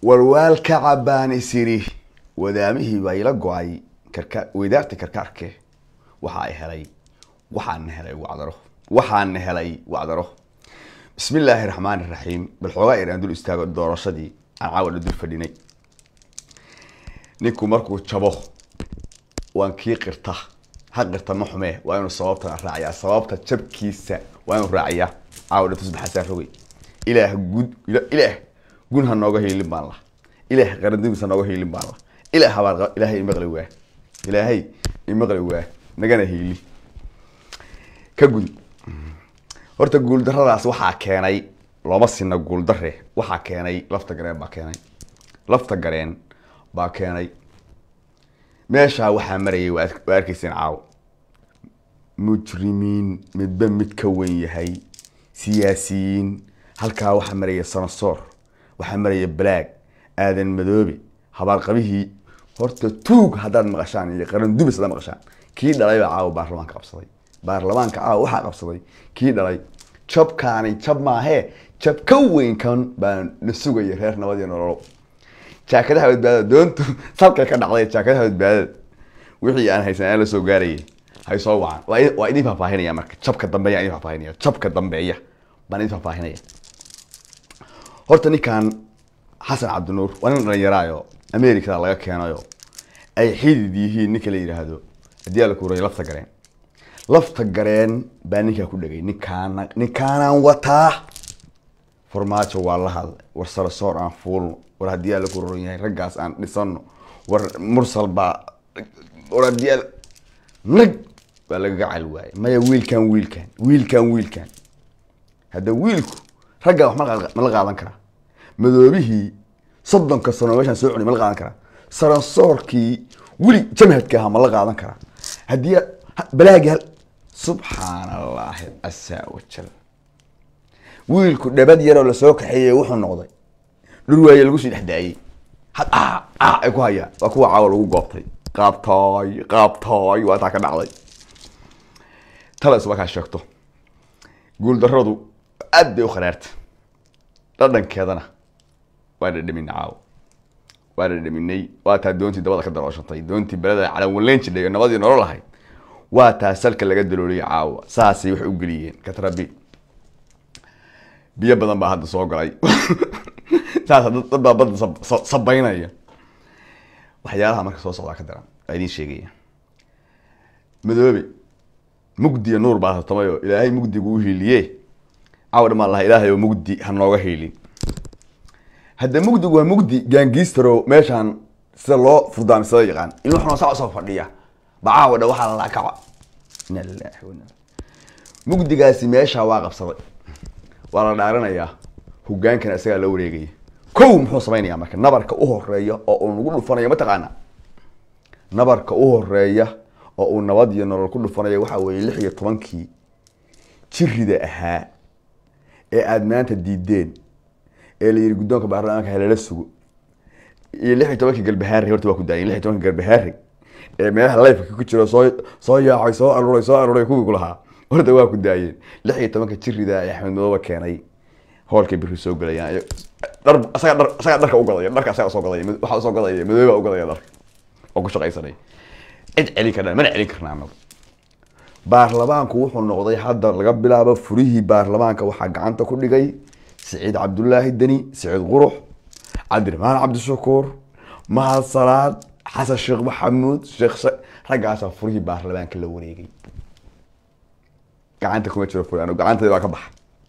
walwaal ka cabaan isiri wadaamihii baa ila go-ay karka weydaarti karkaarke waxa ay helay waxaana helay wacdaro waxaana helay wacdaro bismi illaahi raxmaani raxiim bal xoogaa yar aan dul istaago doorashadii aan caawadha dul fadhinay ninku markuu jabo waan kii qirta ha qirta ma xumee waa inuu sababtan raaciyaa sababta jabkiisa waa inuu raaciyaa caawadha tusbaxasaa rogay ilaah gud ilaah gun ha nooga hiilin baan la ilaah qarandimis ha nooga hiilin baan la ilaah baan ilaahay imaqli waa ilaahay imaqli waa nagana hiili ka gudi horta guuldaradaas waxaa keenay looma sina guuldare waxaa keenay lafta gareen baa keenay lafta gareen baa keenay meeshaa waxaa marayay waa arkayseen caaw mujrimiin midba mid ka wen yahay siyaasiyiin halkaa waxaa maraya sanasoor waxaa maraya balaag aadan madoobe habaarqabihii horta tuug haddaad maqashaan iyo qaran dumis haddaad maqashaan kii dhalay baa caawa baarlamaanka qabsaday baarlamaanka caawa waxaa qabsaday kii dhalay jabkaani jab maahee jab ka weynkan baa na sugaya reer nabad iyo nololo jaakadaha badbaadada doontu salkay ka dhacday jaakadaha badbaadada wixii aan haysan aan la soo gaarayay hay soo wacan waa idin faahfaahinaya marka jabka dambeeya idin faahfaahinaya jabka dambeeya baan idin faahfaahinaya horta ninkan xasan cabdinuur waa nin dhalinyaraayo americada laga keenayo ay xidid yihiin ninka la yidhaahdo haddii ala kuuray lafta gareen lafta gareen baa ninkaa ku dhegay ninkaana ninkaanaan wataa farmaajo waa la hadlay war sarasoor aan fuulno war haddii ala ku roron yahay raggaas aan dhisano war mursal baa war haddii al nag baa lagaga cali waayay maya wiilkan wiilkan wiilkan wiilkan hadda wiilku raggaa wax ma la qaadan karaa madoobihii soddonka sano meeshaan soo cunay ma la qaadan karaa sarasoorkii weli jamhadka ahaa ma la qaadan karaa haddii balaagi hal subxaan allaahi casaa wajal wiilku dhabad yaroo lasoo kaxeeyey wuxuu noqday dhurwaaye lagu sii dhexdaayey had ay ku hayaan waa kuwa caawa lagu goobtay qaabtooy qaabtooy waa taa ka dhacday tala isba kaa sheegto guuldaradu aad bay u kharaarta dhadhankeedana waa dhadhaminay caawa waa dhadhaminay waa taa doontii dabada ka darooshantay doontii beleda calanwaleyn jidhay oo nabadii nolol ahayd waa taa salka laga dalooliyay caawa saasay waxay u geliyeen katrabi biyo badan baa hadda soo galay saas dad baa badda sabaynaya waxyaalaha marka soo socdaa ka daran waa idiin sheegaya madoobe mugdiya nuur baa tartamayo ilaahay mugdigu u hiiliye caawa dhamaan laha ilaahay oo mugdi ha nooga hiilin hadda mugdigu waa mugdi gaangistaro meeshaan sida loo furdaamisada yaqaan ilmu xunoo saa usoo fadhiya ba caawa dha waxaa lalaa kaca ina lilahi wana mugdigaasi meeshaa waa qabsaday waa la dhaaranayaa hogaankana isagaa la wareegaya kow muxuu samaynayaa marka nabarka u horeeya oo uu nagu dhufanayo mataqaana nabarka u horeeya oo uu nabad iyo nolol ku dhufanayo waxaa weeye lix iyo tobankii jirida ahaa ee aada maanta diideen ee la yidhi guddoonka baarlamaanka halala sugo iyo lix iyo tobankii galbahaari horta waa ku daayeen lix iyo tobankii galbahaari ee meelaha lifeka ku jiro soo soo yaacay soo aruuray soo aruuray kuwii ku lahaa horta waa ku daayeen lix iyo tobanka jirida ee axmed madooba keenay hoolkay biri soo galayaan dhar asaga dhar asaga dharka u gadaya dharka asaga soo gadaya waxa soo gadaya madooba u gadaya dharka oo ku shaqaysanay cid celin karnaa mana celin karnaa anagu baarlamaanku wuxuu noqday hadda laga bilaabo furihii baarlamaanka waxaa gacanta ku dhigay siciid cabdulaahi deni siciid qurux cabdiraxmaan cabdishakuur mahad salaad xasan sheekh maxamuud sheekh raggaasaa furihii baarlamaanka la wareegay gacanta kuma jiro furi anigu gacanteeda baa ka baxa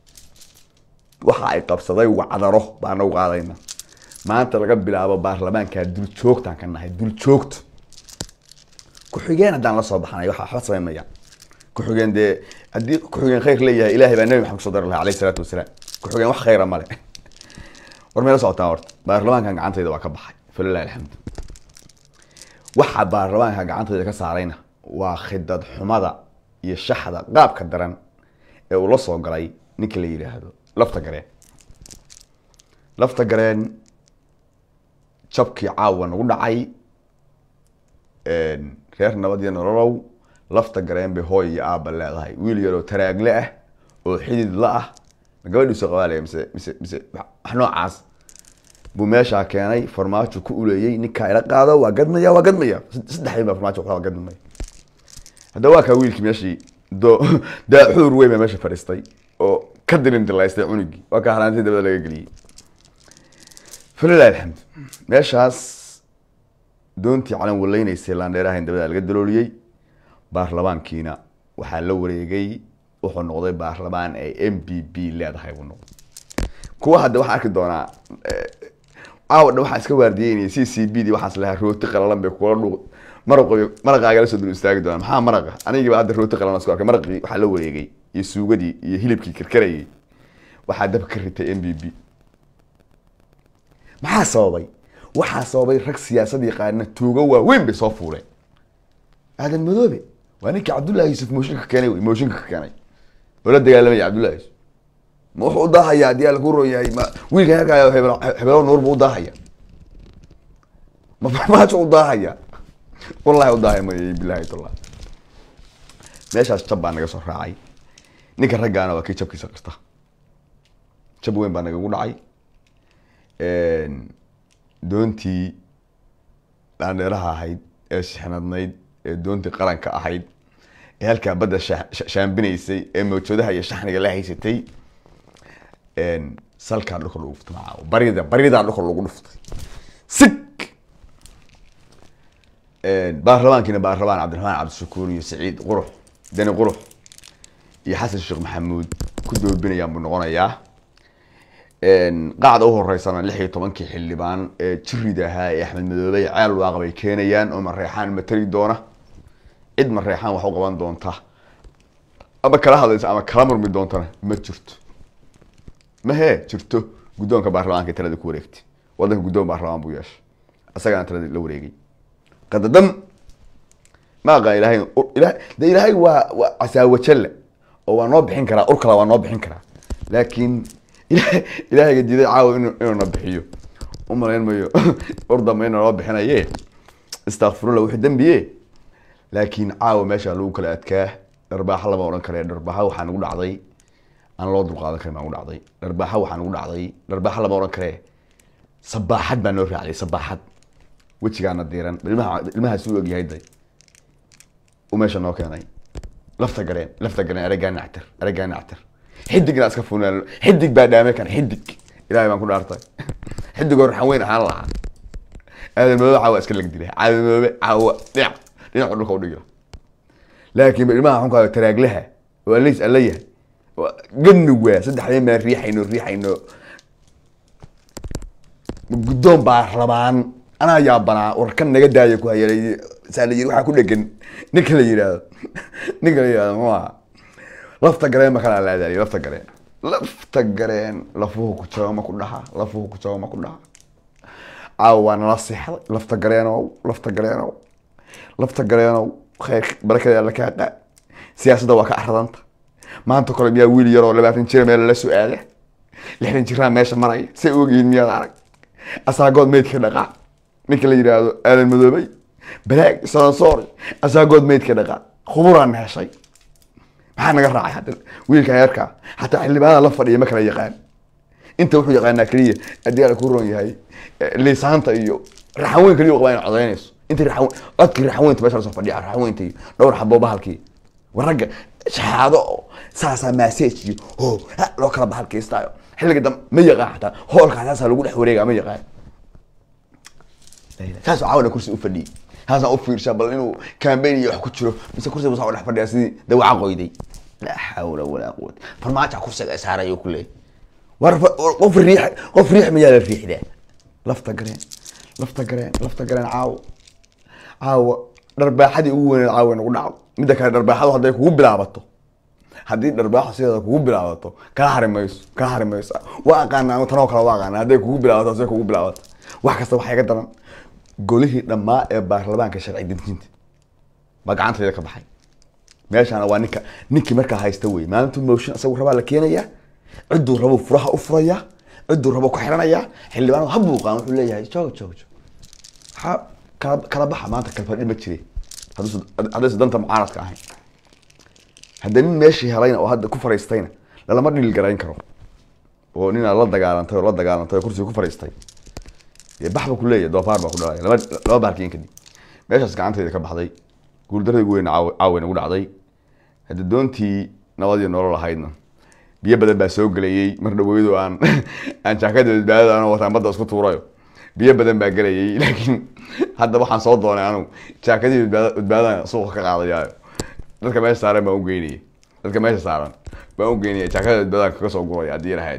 waxa ay qabsaday wacdaro baa nagu qaadayna maanta laga bilaabo baarlamaanka dul joogtaan ka nahay dul joogto ku-xigeen haddaan la soo baxnay waxa waxba samaynaya ku-xigeen dee haddii ku-xigeen khayr leeyahay ilaahay baa nabi maxamed kusoo dari lahaa alayhi salaatu wasalaam ku-xigeen wax khayra male war meela socotaan horta baarlamaankan gacantayda waa ka baxay falilahi alxamdu waxa baarlamaanka gacantayda ka saarayna waa khidad xumada iyo shaxda qaabka daran ee uu la soo galay ninka la yidhaahdo lafta gareen lafta gareen jabkii caawa nagu dhacay reer nabad iyo nololow lafta gareen bay hooy iyo aabba leedahay wiil yaroo taraagle ah oo xidid la ah ma gabadhiisu qabaalaya mise mise mise wax noocaas buu meeshaa keenay farmaajo ku uleeyey ninkaa ila qaado waa gadmaya waa gadmaya saddexdii baa farmaajo waa gadmaya hadda waa kaa wiilkii meeshii do daaxuur weyn baa meesha fadhiistay oo ka dirin dilaystay cunugii waa kaa halaantii dabada laga geliyey falilahi alxamd meeshaas doontii calan waleynaysay laandheeraha in dabada laga dalooliyey baarlamaankiina waxaa la wareegay wuxuu noqday baarlamaan ay m b b leedahay buu noqday kuwa hadda waxaan arki doonaa caawa dhan waxaa iska waardiyeynaya c c b d waxaas lahaa rooti qalalan bay kula dhuuq maraqo maraqaaga la soo dul istaagi doona maxaa maraqa anigiiba hadda rooti qalalan isku arkay maraqii waxaa la wareegay iyo suugadii iyo hilibkii karkarayay waxaa dab ka ritay m b b maxaa sababay waxaa sababay rag siyaasad yaqaana tuugo waaweyn bay soo fuuleen aadan madoobe waa ninkii cabdullahi yuusuf mooshinka keenay wey mooshinka ka keenay oo la dagaalamaya cabdullahi yuusuf ma wuxuu u daahaya haddii alla ku roon yahay ma wiilkan halkaayo hebelo nuur buu u daahaya ma farmaajo u daahaya wallahi u daahaya may bilahi tallah meeshaas jab baa naga soo raacay ninka raggaana waa kii jabkiisa qirta jab weyn baa nagagu dhacay doontii dhaandheeraha ahayd ee shixnadnayd ee doontii qaranka ahayd ee halkaa badda shaambinaysay ee mawjoodaha iyo shaxniga la haysatay salkaa dhulka lagu dhuftay macaa barida baridaa dhulka lagu dhuftay sig baarlamaankiina baarlamaan cabdiraxmaan cabdishakuur iyo saciid qurux deni qurux iyo xasan sheekh maxamuud ku doobinayaan buu noqonayaa qaacda uhoreysana lix iyo tobankii xildhibaan ee jirida ahaa ee axmed madoobe ceel waaqa bay keenayaan oo mareexaan matali doona cid mareexaan wax u qaban doonta ama kala hadlaysa ama kala murmi doontana ma jirto mahe jirto guddoonka baarlamaanka talada ku wareegtay wadanka guddoon baarlamaan buu yeeshay isagana talada la wareegay qadadam ma aqaan ilahay de ilaahay waa waa casaawajalla oo waa noo bixin karaa ur kala waa noo bixin karaa laakiin ilahayga diiday caawa inu inuuna bixiyo umalayn mayo urdamba ina noo bixinaye istakfirullah wuxuu dembiye laakiin caawa meesha lagu kala adkaa dharbaaxa lama odhan kare dharbaaxa waxaa nagu dhacday aan loo dulqaadan karin baa nagu dhacday dharbaaxa waxaa nagu dhacday dharbaaxa lama odhan kare sabaaxad baa noo raacday sabaaxad wejigaana diiran ilmaha ilmahaas u ogyahay day u meesha noo keenay lafta gareen lafta gareen ereygaa nactir ereygaa nactir xidigna iska funaan xidig baa dhaame kan xidig ilahay baan ku dhaartay xidig oo raxan weyn ahaan lahaa aadan madoobe caawa iska lag dilay caadan madoobe caawa dhinac dhinaca dhulka udhigila laakiin ilmaha xunkaa taraaglaha oo alays alla yahay gadnug waa saddexdeen baan riixayno riixayno guddoon baa rabaan anaa yaabanaa warkan naga daaya ku hayalay saa la yiri waxaa ku dhegan ninka la yidhaahdo ninka la yidhahdo muxuu ahaa lafta gareen ma kala laadaaliy lafta gareen lafta gareen lafuhu ku jabo ma ku dhaha lafuhu ku jabo ma ku dhaha caawa waa nala seexday lafta gareenow lafta gareenow lafta gareenow khayr barakada alla kaa qaad siyaasadda waa ka aradanta maanta kole miyaa wiil yaroo labaatan jira meel lala su-aala lixdan jiraan meesha maraya say ogyihiin miyaad arag asaagood meydka dhaqaa ninka la yidhaahdo aadan madoobay balaag sansoori asaagood meydka dhaqaa khuburaan heshay maxaa naga raacay hadda wiilkan yarkaa xataa xildhibaanada la fadhiya ma kala yaqaan inta wuxuu yaqaanaa keliya haddii ala ku roon yahay liisaanta iyo raxaweyn keliya qabaa inay codaynayso inta raxaweyn codkii raxaweynta meesha lasoo fadhiya raxaweynta iyo dhowr xabo bahalkii war ragga shahaado oo saasaa massage iyo ho ha loo kala bahalkaystaayo xilliga dambe ma yaqaan xataa hoolkaa saasaa lagu dhex wareegaa ma yaqaan saasoo caawana kursi u fadhiyey saasaan u fiirshaa bal inuu campaign iyo wax ku jiro mise kursiga busaa u dhex fadhiyaa sidii dawaca qoyday laa xawla walaa quwata farmaaja kursiga saarayo ku leeyahy war qof riix qof riix mayaa la riixdaa lafta gareen lafta gareen lafta gareen caawo caawa dharbaaxadii ugu weyneed caawa nagu dhacdo midda kale dharbaaxadu hadday kugu bilaabato haddii dharbaaxo sideeda kugu bilaabato kaa hari mayso kaa hari mayso waa aqaana anu tanoo kale waa aqaana hadday kugu bilaabato hadday kugu bilaabato wax kasta waxaa iga daran golihii dhammaa ee baarlamaanka sharci dejinta baa gacantayda ka baxay meeshaana waa ninka ninkii markaa haysta wey maalintu motion isagu rabaa la keenayaa cidduu rabo furaha u furayaa cidduu rabo ku xiranayaa xildhibaan habuuqaan wuxuu leeyahay joog joog joog ha kala kala baxa maanta kalfadhi ma jire haddaysa danta mucaaradka ahayn hadda nin meeshii helayna oo hadda ku fariistayna lalama dhil garayn karo oo ninaa la dagaalantay oo la dagaalantay oo kursiga ku fariistay Dee bax ba ku leeyahay doofaar baa ku dhalaya laba laba baarkiin kadib meeshaas gacantayda ka baxday guuldaradii ugu weyn caawa nagu dhacday hadda doontii nabad iyo nolol ahaydna biyo badan baa soo gelayay mar dhaweydu aan aan jaakada badbaadada anoo wataan badda isku tuurayo biyo badan baa gelayay laakiin hadda waxaan soo doonay anigu jaakadii badbaada badbaadada suuqa ka qaadayaayo dadka meesha saaran baan u geynaya dadka meesha saaran baan u geynaya jaakada badbaadada kaga soo guraya haddii lahayd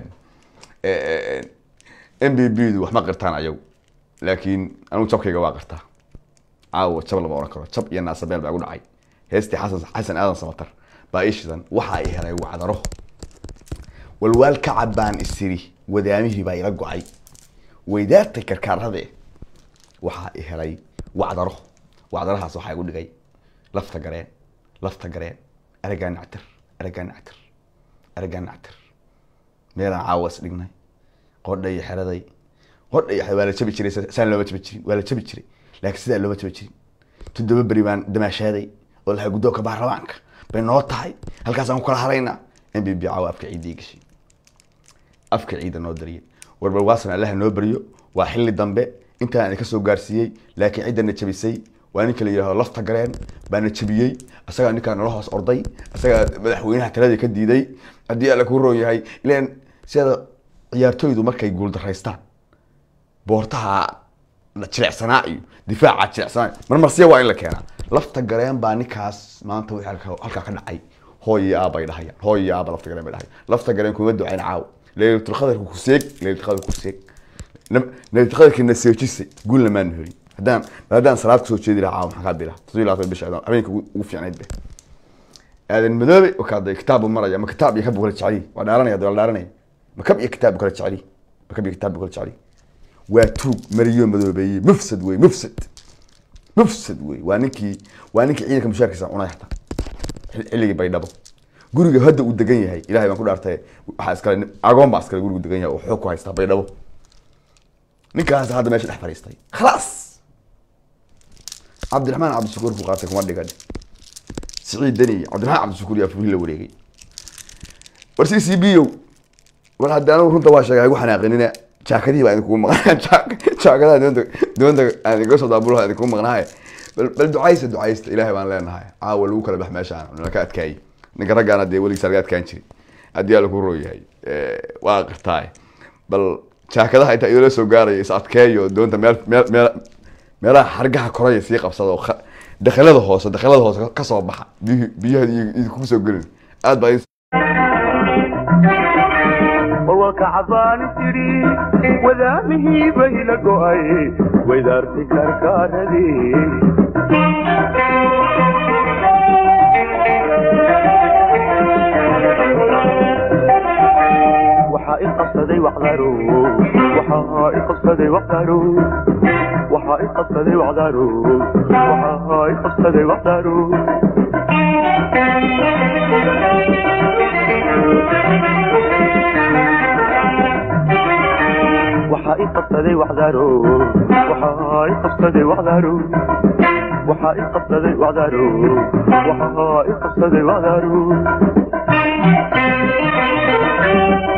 m b b du wax ma qirtaan ayagu laakiin anigu jabkayga waa qirtaa caawa jab lama oran karo jab iyo naasabeel baa igu dhacay heestii xasan xasan aadan samatar baa ii shidan waxaa i helay wacdaro walwaal kacab baan isiri wadaamihii baa ila go-ay weydaartay karkaarade waxaa i helay wacdaro wacdarahaas waxaa igu dhigay lafta gareen lafta gareen aragaa nactir aragaa nactir aragaa nactir meelaan caawa is dhignay qodha iyo xeraday qodha iyo xeraday waa la jabi jiray saan looma jabi jirin waa la jabi jiray laakiin sidaa looma jabi jirin toddoba beri baan damaashaaday oo lahay guddoonka baarlamaanka bay noo tahay halkaasaan ku kala haraynaa m b b caawa afka ciidii gashay afka ciida noo dariyay warbal waasan allaha noo baryo waa xilli dambe intaan idinka soo gaarsiiyey laakiin ciddana jabisay waa ninka la yidhahdo lafta gareen baana jabiyey isagaa ninkaa nala hoos orday isagaa madaxweynaha taladii ka diiday haddii alla ku roon yahay ilan sida ciyaartooydu markay guuldaraystaan boortaha jilecsanaa iyo difaaca jilecsanaa marmarsiya waa in la keenaa lafta gareen baa ninkaas maanta wixii halka- halkaa ka dhacay hooy iyo aabay dhahayaan hooy iyo aaba lafta gareen bay dhahayaan lafta gareen kuma ducayn caaw laylatulqadarka ku seeg laylatulqadarka ku seeg laylatulqadarka na seejisay guulna maanu helin haddaan haddaan salaad kusoo jeedi lahaa caawa maxaa kaa dila toddobiyo labaatan bisha adaan habeenka ugu ugu fiicnayd be aadan madoobe wakaaday kitaab buu maraya ma kitaab iyo kab buu kala jeceliy waa dhaaranaya waa la dhaaranaya ma kab iyo kitaab buu kala jeceliy ma kab iyo kitaab buu kala jeceliy waa tuug mariyo madoobeeye mufsad wey mufsad mufsad wey waa ninkii waa ninkii ciidanka mushaarkiisa cunay xataa xil- xilligii baydhabo guriga hadda uu degan yahay ilahay baan ku dhaartay waxaa iskale agoon baa iskale gurigu degan yahay oo xoog ku haystaa baydhabo ninkaas hadda meesha dhex fadhiistay khalaas cabdiraxmaan cabdishakuur buu qaatay kuma dhigan siciid deni cabdiraxmaan cabdishakuur yaa furin la wareegay war c c b o war hadda anigu runta waa sheegay igu xanaaqinina jaakadihii baa idinkugu maqnaa jaakadaha doonta doonta aan idinka soo daabulaha idinkugu maqnaaye bal bal ducaysta ducaysta ilaahay baan leenahay caawa lagu kala bax meeshaan nalaka adkaayey ninka raggaana dee weligiisa laga adkaan jiray haddii alla ku roo yahay waa qirtaay bal jaakadaha intaa idinla soo gaaraya is adkeeyo doonta meel meel meel meelaha xargaha koraya sii qabsada oo kha- dakhalada hoose dakhalada hoose ka- ka soo baxa biyu- biyaha idinku soo gelin aad baa idin وكعبان تري وذامه بين قوي وذارتي كركاردي waxaa i qabsaday wacdaro waxaa i qabsaday wacdaro waxaa i qabsaday wacdaro waxaa i qabsaday wacdaro waxaa i qabsaday wacdaro waxaa i qabsaday wacdaro waxaa i qabsaday wacdaro waxaa i qabsaday wacdaro